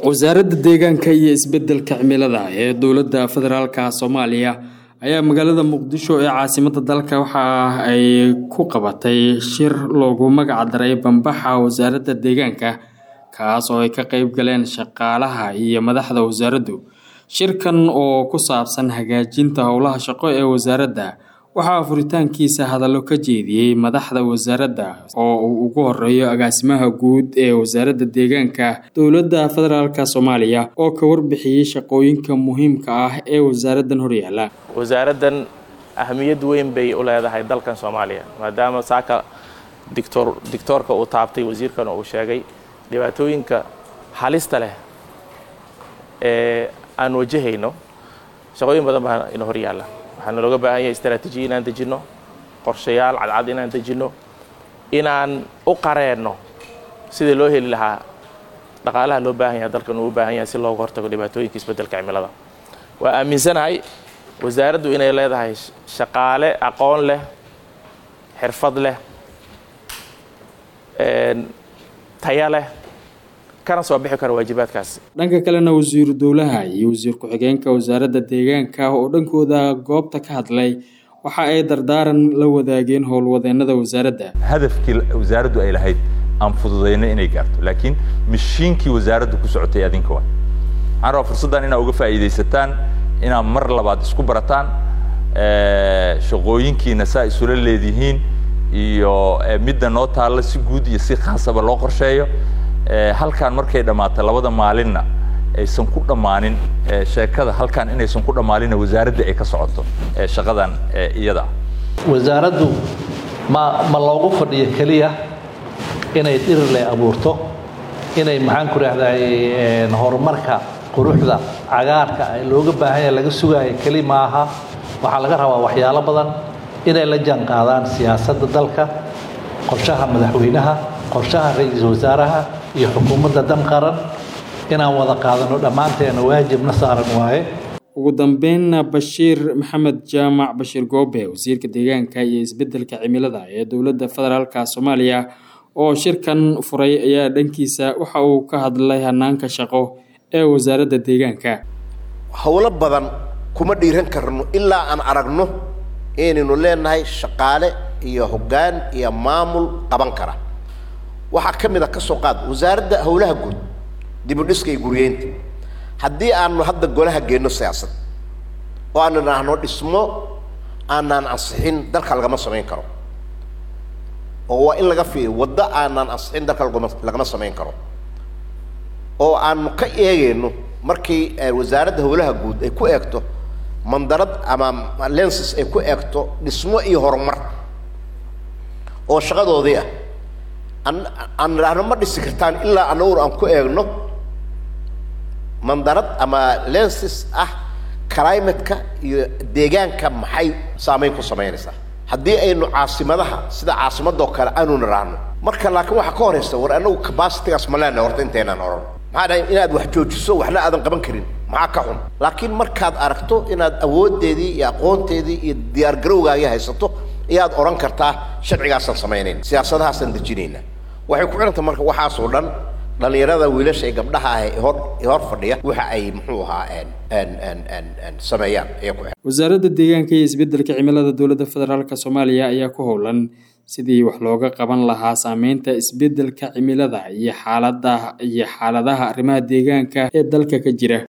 wasaaradda deegaanka iyo isbedelka cimilada ee dowladda federaalka soomaaliya ayaa magaalada muqdisho ee caasimada dalka waxa ay ku qabatay shir loogu magac daray bambaxa wasaaradda deegaanka kaas oo ay ka qeyb galeen shaqaalaha iyo madaxda wasaaraddu shirkan oo ku saabsan hagaajinta howlaha shaqo ee wasaaradda waxaa furitaankiisa hadallo ka jeediyey madaxda wasaaradda oo uu ugu horeeyo agaasimaha guud ee wasaaradda deegaanka dowladda federaalk soomaaliya oo ka warbixiyey shaqooyinka muhiimka ah ee wasaaraddan horyaala wasaaraddan ahamiyad weyn bay u leedahay dalkan soomaaliya maadaama saaka dictor dictoorka uu taabtay wasiirkan uu sheegay dhibaatooyinka halista leh ee aan wajahayno shaqooyin badan baa ina hor yaalla waxaana looga baahan yahay istraatiijiya inaan dejinno qorshayaal cadcad inaan dejinno inaan u qareenno sidii loo heli lahaa dhaqaalaha loo baahan yahay dalkan uu u baahan yahay si looga hortago dhibaatooyinka isbeddelka cimilada waa aaminsanahay wasaaraddu inay leedahay shaqaale aqoon leh xirfad leh taya leh kana soo bixi kara waajibaadkaasi dhanka kalena wasiiru dowlaha iyo wasiir ku-xigeenka wasaaradda deegaanka oo dhankooda goobta ka hadlay waxa ay dardaaran la wadaageen howlwadeennada wasaaradda hadafkii wasaaraddu ay lahayd aan fududayno inay gaarto laakiin mashiinkii wasaaraddu ku socotay adinka waa waxaan rabaa fursaddan inaa uga faa'iidaysataan inaad mar labaad isku barataan shaqooyinkiina saa isula leedihiin iyo midda noo taalla si guud iyo si khaasaba loo qorsheeyo halkaan markay dhammaato labada maalinna aysan ku dhammaanin sheekada halkaan inaysan ku dhammaaninna wasaaradda ay ka socoto shaqadan iyada wasaaraddu ma ma loogu fadhiyo keliya inay dhirirle abuurto inay maxaan ku rahday horumarka quruxda cagaarka looga baahan yahay laga sugaayo keli maaha waxaa laga rabaa waxyaalo badan inay la jaan qaadaan siyaasadda dalka qorshaha madaxweynaha qorshaha ra-iisul wasaaraha iyo xukuumadda dan qaran inaan wada qaadano dhammaanteena waajibna saaran waaye ugu dambeynna bashiir maxamed jaamac bashiir goobe wasiirka deegaanka iyo isbedelka cimilada ee dowladda federaalk soomaaliya oo shirkan furay ayaa dhankiisa waxa uu ka hadlay hanaanka shaqo ee wasaaradda deegaanka howlo badan kuma dhiiran karno ilaa aan aragno inaynu leenahay shaqaale iyo hoggaan iyo maamul qaban kara waxaa ka mid a ka soo qaad wasaaradda howlaha guud dibudhiska iyo guryeynta haddii aanu hadda golaha geenno siyaasad oo aanu idhaahno dhismo aanaan ansixin dalka lagama samayn karo oo waa in laga fiiriyo waddo aanaan ansixin dalka lagama lagama samayn karo oo aanu ka eegayno markii wasaaradda howlaha guud ay ku eegto mandarad ama lenses ay ku eegto dhismo iyo horumar oo shaqadoodii ah aan idhaahno ma dhisi kartaan ilaa anaguna aan ku eegno mandarad ama lenses ah climateka iyo deegaanka maxay saameyn ku samaynaysaa haddii aynu caasimadaha sida caasimadoo kale aanu nidhaahno marka laakiin waxaa ka horaysa war anagu capacitygaas ma leenahay horta intaynaan oran maxaa dhahay inaad wax joojiso waxna aadan qaban karin maxaa ka xun laakiin markaad aragto inaad awooddeedii iyo aqoonteedii iyo diyaargarowgaagii haysato ayaad odhan kartaa sharcigaasaan samaynayn siyaasadahaasaan dejinayna waxay ku xidhanta marka waxaasoo dhan dhallinyarada wiilasha ee gabdhaha ah ee hor ee hor fadhiya waxa ay muxuu ahaa sameeyaan ayaa ku wasaaradda deegaanka iyo isbedelka cimilada dowladda federaalk soomaaliya ayaa ku howlan sidii wax looga qaban lahaa saameynta isbedelka cimilada iyo xaalada iyo xaaladaha arrimaha deegaanka ee dalka ka jira